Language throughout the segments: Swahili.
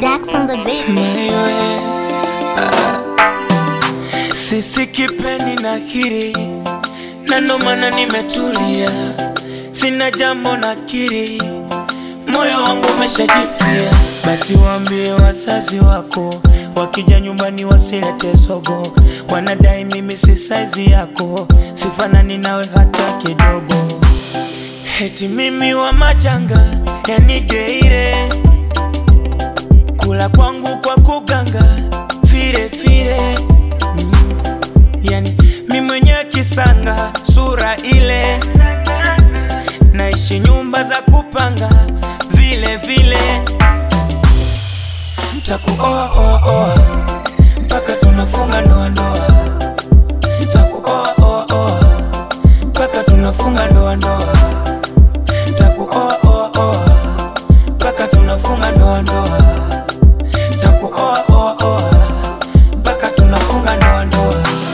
Dax on the beat. Maiwe, ah. Sisi kipendi na kiri na ndo maana nimetulia, sina jambo na kiri, moyo wangu umeshajifia. Basi waambie wazazi wako, wakija nyumbani wasilete zogo, wanadai mimi si saizi yako, sifanani nawe hata kidogo. Eti mimi wa majanga, yani deire kula kwangu kwa kuganga fire fire mm. Yani mi mwenyewe kisanga sura ile, naishi nyumba za kupanga vile vile, takuoa oa oa mpaka tunafunga ndoa ndoa, takuoa oa oa mpaka tunafunga ndoa ndoa, takuoa oa oa mpaka tunafunga ndoa ndoa takuoa oa oa mpaka tunafunga ndoa ndoa.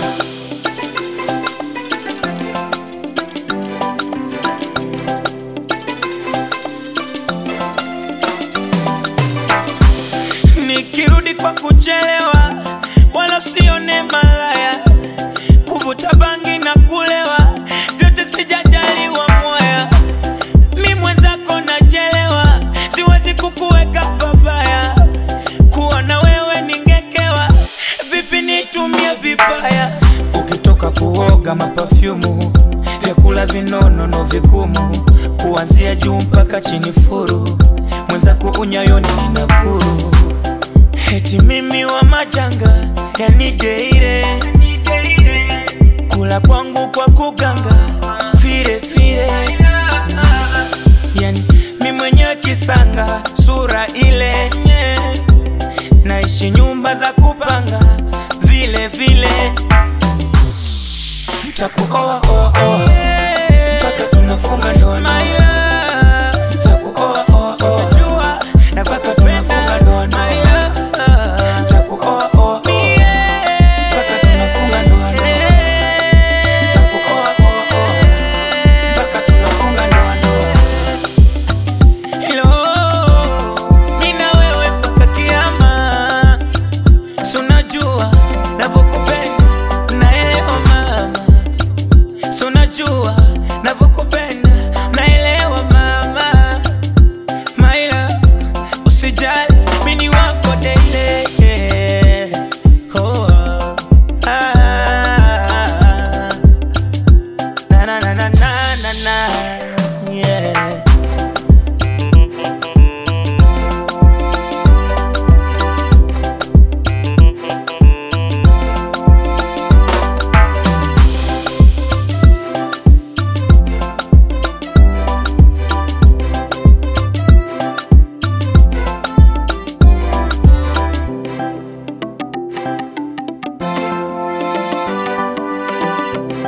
Nikirudi kwa kuchelewa, wala sione malaya, kuvuta bangi na kulewa, vyote sijajaliwa moya. Mi mwenzako nachelewa, siwezi kukuweka pabaya, kuwa na wewe ningekewa, vipi nitumie vibaya? Ukitoka kuoga mapafyumu, vyakula vinono vigumu, kuanzia juu mpaka chini furu, mwenzako unyayoni ninakuru Eti mimi wa majanga, yani deire kula kwangu kwa kuganga fire fire yani mi mwenyewe kisanga sura ile nye. naishi nyumba za kupanga vile vile takuoa oa oa mpaka tunafunga ndoa ndoa takuoa oa oa na mpaka tunafunga ndoa ndoa takuoa oa oa mpaka tunafunga ndoa ndoa takuoa oa oa mpaka tunafunga ndoa ndoa Hello, mimi na wewe mpaka kiama. Si unajua navyokupenda, naelewa mama. Si unajua navyokupenda, naelewa mama. My love, usijali, mimi ni wako daily. Oh, oh. Ah. Na, na, na, na, na, na, na. Yeah.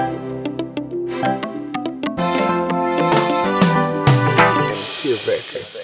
T Records.